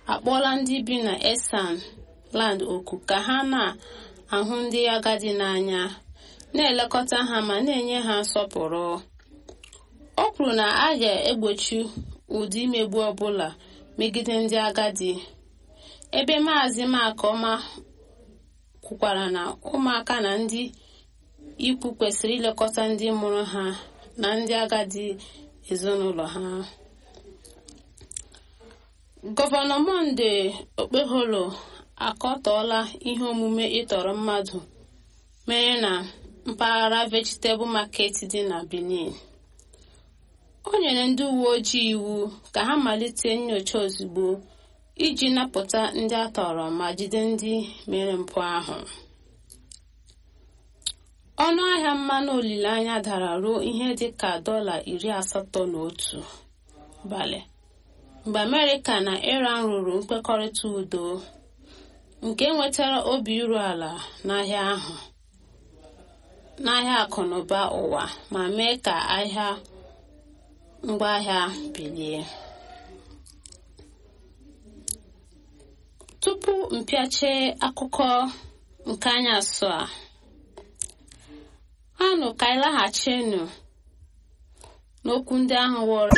akpọọla ndị bi na esan land oku ka ha na-ahụ ndị agadi n'anya na-elekọta ha ma na-enye ha nsọpụrụ o kwuru na a ga-egbochi ụdị imegbu ọbụla megide ndị agadi ebe maazị makoma kwukwara na ụmụaka na ndị ikwu kwesịrị ilekọta ndị mụrụ ha na ndị agadi ezinụlọ ha gọvanọ monde okpeholo akọtọọla ihe omume ịtọrọ mmadụ mere na mpaghara vegetable market dị na benin o nyere ndị uwe ojii iwu ka ha malite nyocha ozugbo iji napụta ndị a tọrọ ma jide ndị mere mpụ ahụ ọnụ ahịa mmanụ olileanya dara ruo ihe dị ka dọla iri asatọ na otu balị mgbe amerịka na iran rụrụ nkwekọrịta udo nke nwetara obi iru ala n'ahịa ahụ n'ahịa akụnụba ụwa ma mee ka ahịa ngwaahịa bilie tupu mpịache akụkọ nke anyị asụ a anụ ka anyị laghachinu n'okwu ndị ahụ wọrọ